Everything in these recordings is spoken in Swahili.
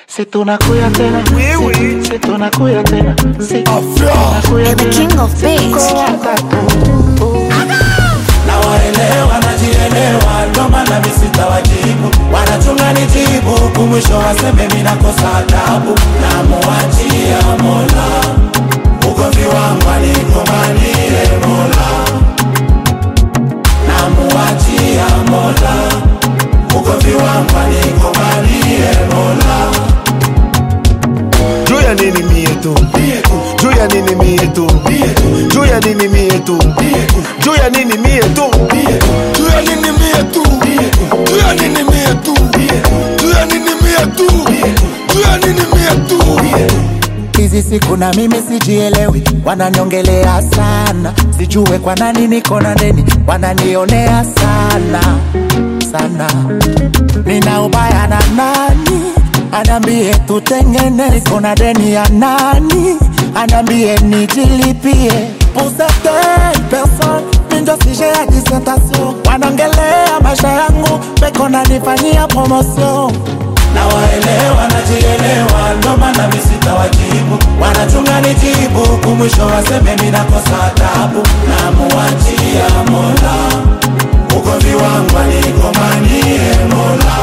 Si tunakuya tena, Oui, si, oui. si tunakuya tena, si Afra. tunakuya The tena. king of bass. Tuko watatu. na waelewa najielewa, ndo maana mi sitawajibu, wanachunga nijibu, kumwisho waseme mi nakosa adabu, namuachia Mola ugomvi wangu aligombanie Mola, namuachia Mola ugomvi wangu aligombanie Mola. juu ya nini mie tu juu ya nini mie tu juu ya nini mie tu juu ya nini mie tu juu ya nini mie tu juu ya nini mie tu juu ya nini mie tu juu ya nini mie tu hizi siku na mimi sijielewi, wananiongelea sana, sijue kwa nani niko na deni, wananionea sana sana. Nina ubaya na nani? Anambie tutengene, niko na deni ya nani? Anambie nijilipie Pour certaines personnes, minjo sije ya dissertation, wanaongelea maisha yangu, peko nanifanyia promotion na waelewa najielewa, ndo maana mi sitawajibu, wanachunga nijibu, kumwisho waseme mi nakosa adabu, namuachia Mola ugomvi wangu aligombanie Mola,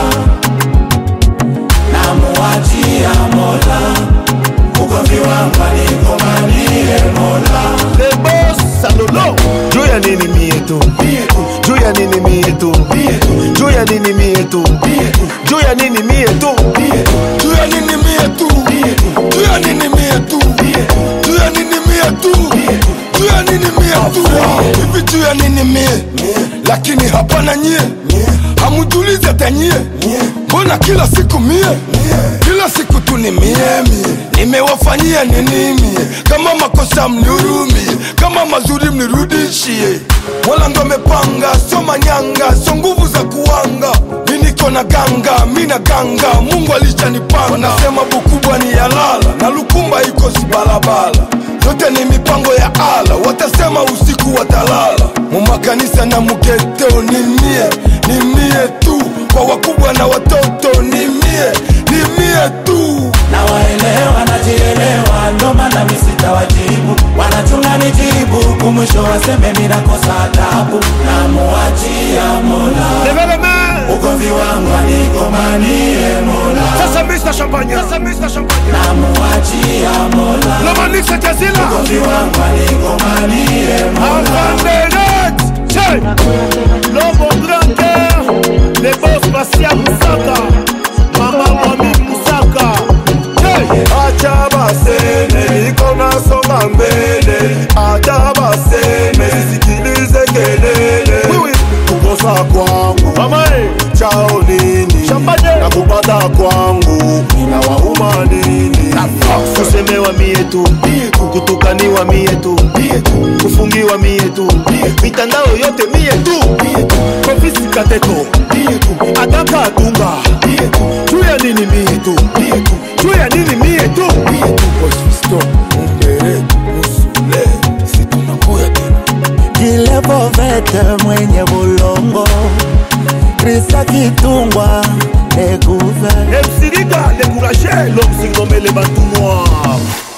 namuachia Mola ugomvi wangu aligombanie Mola. Le boss salolo juu ya nini mie tu juu ya nini mie tu juu ya nini mie tu juu ya nini mie tu juu ya nini mie tu juu ya nini mie tu juu ya nini mie tu juu ya nini mie tu hivi juu ya nini mie lakini hapana nyie hamujulize hata nyie mbona kila siku mie kila siku tu ni mie mie nimewafanyia nini mie kama makosa mnihurumie kama mazuri mnirudishie mola ndo amepanga sio manyanga sio nguvu za kuanga mi niko na ganga mi na ganga mungu alishanipanga wanasema bukubwa ni yalala na lukumba iko sibalabala yote ni mipango ya ala watasema usiku watalala mumakanisa na mugeteo ni mie ni mie tu kwa wakubwa na watoto ni mie ni mie tu na waelewa najielewa, ndo maana mi sitawajibu, wanachunga nijibu, kumwisho waseme mi nakosa adabu, namuachia Mola levez les mains ugomvi wangu aligombanie Mola, sasa Mr Champagne sasa Mr Champagne namuachia Mola le manix c'est Jazila ugomvi wangu aligombanie Mola. enfant de net Che l'homme au grand cœur les boss Basia Musaka mama Mami Musaka Che acha baseme niko nasonga mbele acha baseme sikilize kelele kukosa kwangu mama chao nini na kupata kwangu inawauma nini kusemewa mie tu kutukaniwa mie tu kufungiwa mie tu mitandao yote mie tu kofisi kateko adaka atunga juu ya nini mie tu juu ya nini mie tu Kilevovete mwenye bulongo Krista Kitungwa Eguve emsiriga découragé l'homme surnommé le bantou noir